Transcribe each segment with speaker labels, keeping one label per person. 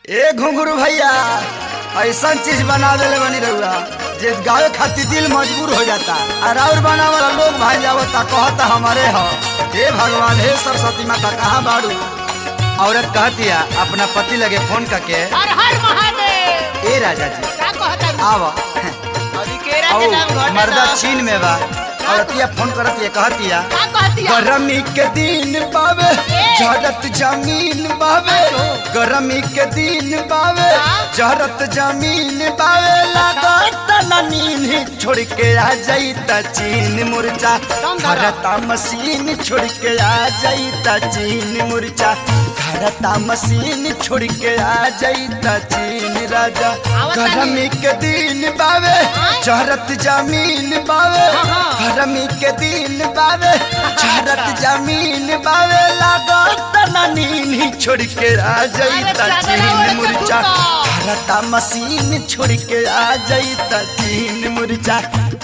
Speaker 1: ए घुंघरू भैया ऐसा चीज बना देले बनी रहुआ जे गावे खातिर दिल मजबूर हो जाता और और बना वाला लोग भाई जावता कहता हमारे हो हे भगवान हे सरस्वती माता कहाँ बाड़ू औरत कहती है अपना पति लगे फोन करके
Speaker 2: हर हर महादेव
Speaker 1: ए राजा जी
Speaker 2: का कहता है
Speaker 1: आव
Speaker 2: अभी केरा के
Speaker 1: औ
Speaker 2: नाम घटे
Speaker 1: मर्दा
Speaker 2: दो।
Speaker 1: चीन में बा औरतिया फोन करती है कहती है
Speaker 2: का कहती है
Speaker 1: गरमी के दिन बावे झरत जमीन बावे गरमी के दिन बावे झरत जमीन बावे लागत ना नींद छोड़ के आ जाई त चीन मुरचा खरता मशीन छोड़ के आ जाई त चीन मुरचा खरता मशीन छोड़ के आ जाई त चीन राजा गरमी के दिन बावे झरत जमीन बावे गरमी के दिन बावे झरत जमीन बावे लागत ना नींद छोड़ के आ जाई त चीन मुरचा खरता मशीन छोड़ के आ जाई त चीन मुरचा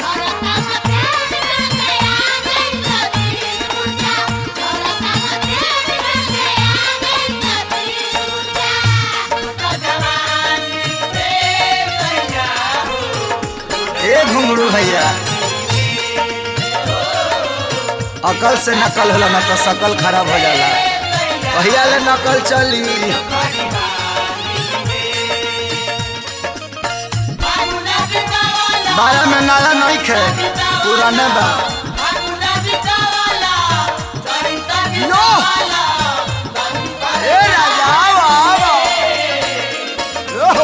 Speaker 1: ए घुंगरू भैया अकल से नकल होला ना तो सकल खराब हो जाला भैया ले नकल चली बारह में नाला नहीं खे पुराने बा नो ए राजा आओ आओ ओहो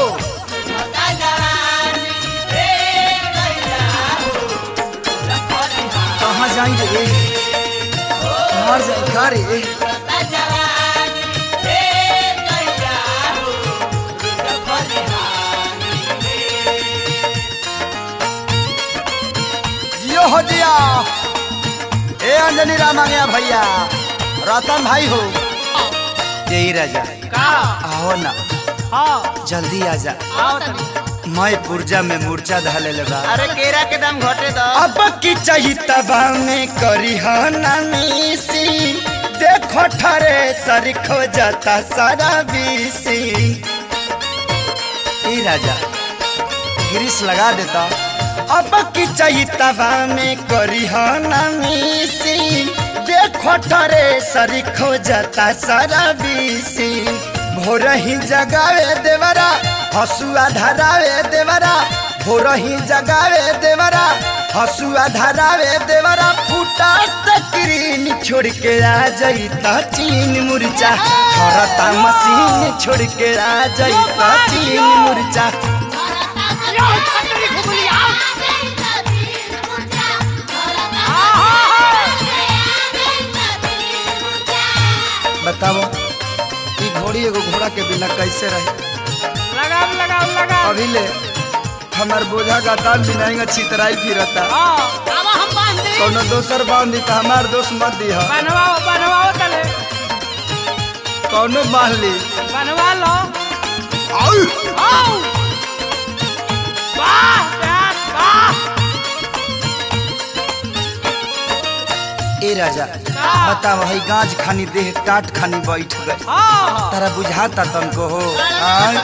Speaker 1: कहाँ जाएंगे रे कहाँ जाए का रे जियो हो जिया ए अंजनी राम आ गया भैया रतन भाई हो यही राजा
Speaker 2: का
Speaker 1: आओ ना
Speaker 2: हाँ
Speaker 1: जल्दी आ जा
Speaker 2: आओ तनी
Speaker 1: मैं पुर्जा में मूर्छा धले लगा
Speaker 2: अरे केरा के दाम घटे दो
Speaker 1: अब की चाहिए तबा में करी नानी देखो ठरे सर खो जाता सारा बीसी ए राजा ग्रीस लगा देता अब की चाहिए तबा में करी नानी देखो ठरे सर खो जाता सारा बीसी भोर ही जगावे देवरा हसुआ धरावे देवरा भोर ही जगावे देवरा हसुआ धरावे देवरा फूटा तकरीन छोड़ के आ जाई ता चीन मुरचा खरता मशीन छोड़ के आ जाई ता चीन मुरचा बताओ ई घोड़ी एगो घोड़ा के बिना कैसे रहे
Speaker 2: लगाओ लगाओ लगाओ
Speaker 1: अभी ले हमार बोझा का दाम बिना छितराई फिरता
Speaker 2: हाँ अब हम बांध दे
Speaker 1: कोनो दोसर बांध दी त हमार दोस्त मत दी
Speaker 2: बनवाओ बनवाओ तले
Speaker 1: कौनो बांध ली
Speaker 2: बनवा लो
Speaker 1: आउ!
Speaker 2: आओ वाह प्यार वाह
Speaker 1: ए राजा बताओ हई गाज खानी देह टाट खानी बैठ गई
Speaker 2: हाँ
Speaker 1: तारा बुझाता तनको हो आय?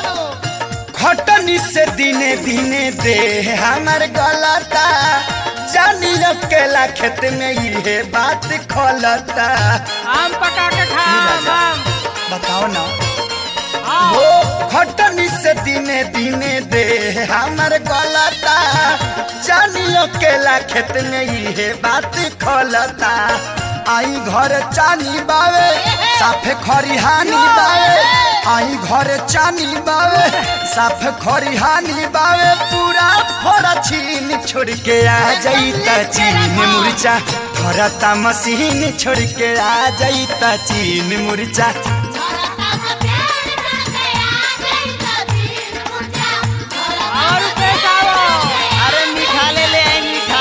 Speaker 1: खटनी से दिने दिने देह हमार गलता जानी अकेला खेत में ये बात खोलता
Speaker 2: आम पका के खा
Speaker 1: ई राजा।
Speaker 2: आम
Speaker 1: बताओ ना
Speaker 2: हाँ
Speaker 1: हो खटनी से दिने दिने दे हमर गलता जानी अकेला खेत में ये बात खोलता आई घर चानी बावे साफे खरिहानी बावे आई घर चानी बावे साफ खरिहानी बावे पूरा फोड़ा छीन छोड़ के आ जाई त चीन मुरचा खरता मशीन छोड़ के आ जाई त चीन मुरचा
Speaker 2: और पैसा आओ अरे मीठा ले ले आई मीठा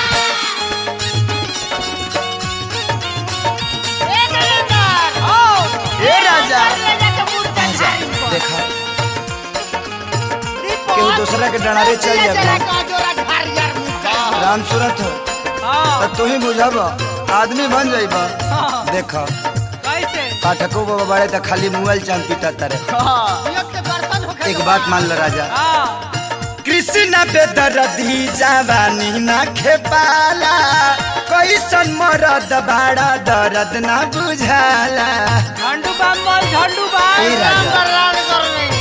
Speaker 2: एक नंबर ओ
Speaker 1: ए राजा
Speaker 2: ले जाके मुर्गा
Speaker 1: आजा,
Speaker 2: खाई को।
Speaker 1: देखा
Speaker 2: रिपोर्ट
Speaker 1: केहू दूसरा के डरारे चल
Speaker 2: ले
Speaker 1: जाता।
Speaker 2: जरा का जोरा घर यार मुर्गा।
Speaker 1: राम सूरत हो
Speaker 2: हाँ
Speaker 1: तो तू ही बुझब आदमी बन जाइब
Speaker 2: हाँ।
Speaker 1: देख
Speaker 2: कैसे
Speaker 1: पाठको बाबा बड़े तो खाली मोबाइल चांद पीता तारे एक बात मान लो राजा कृष्ण बेदरदी जवानी ना खेपाला कैसन मरद बाड़ा दर्द ना बुझाला
Speaker 2: झंडू बम बोल झंडू बम
Speaker 1: ए राजा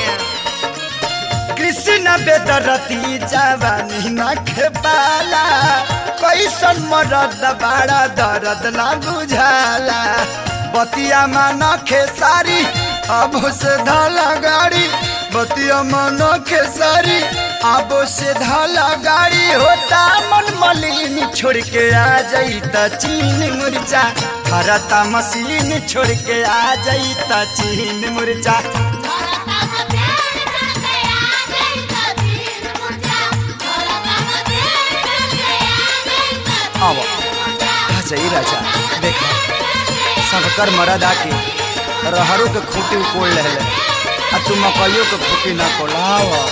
Speaker 1: कृष्ण बेदरदी जवानी ना खेपाला कैसन मरद बाड़ा दर्द ना बुझाला बतिया मान खेसारी अब से धाला गाड़ी बतिया मान खेसारी अब से धाला गाड़ी होता मन मलिन छोड़ के आ जाई त चीन मुरचा खरता मशीन छोड़ के आ जाई त चीन मुरचा अब अच्छा ई राजा देख सबकर मरद आके रहरों के खूटी उकोड़ ले आ तू मकइयों के खूटी ना कोलाव